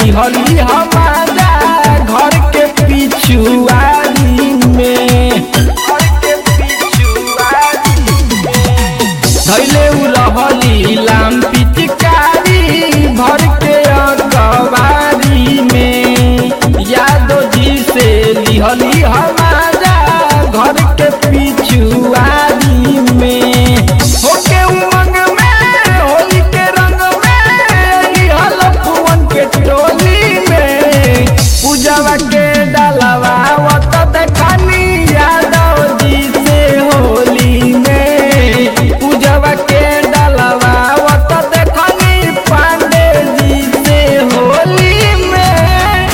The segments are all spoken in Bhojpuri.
लिहली हमारा घर के पिछुआरी में घर के पिछुआरी में धैले उ रहली लाम पिचकारी भर के अकबारी में यादो जी से लिहली हमारा घर के पिछुआरी में होके उमंग में होली के रंग में लिहल फुवन के टोली में पूजवा के डालवा वत देखनी यादव जी से होली में पूजवा के डालवा वत देखनी पांडे जी से होली में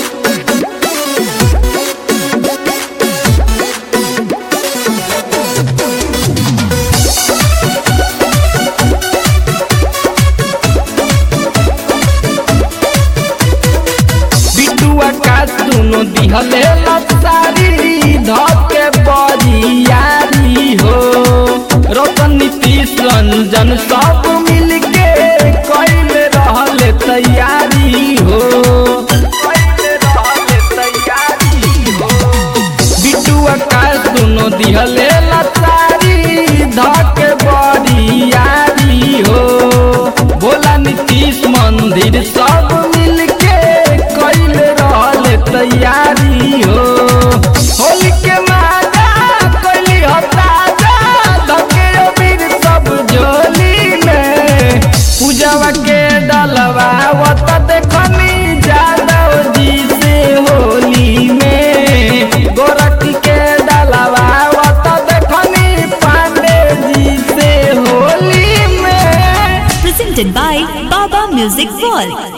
बिटुआ का सुनो दिहले लसारी धके बरियारी हो रतन नीतीश रंजन सब मिलके कैले रहले तैयारी हो कैले रहले तैयारी हो बिटुआ का सुनो दिहले लसारी धके बरियारी हो भोला नीतीश मंदिर सब मिलके कैले रहले तैयारी हो होली के मादा कैली हो ताजा धके अबीर सब झोली में पूजवा के डलवा वत देखनी जादव जी से होली में गोरखी के डलवा वत देखनी पांडे जी से होली में Presented by Baba Music World.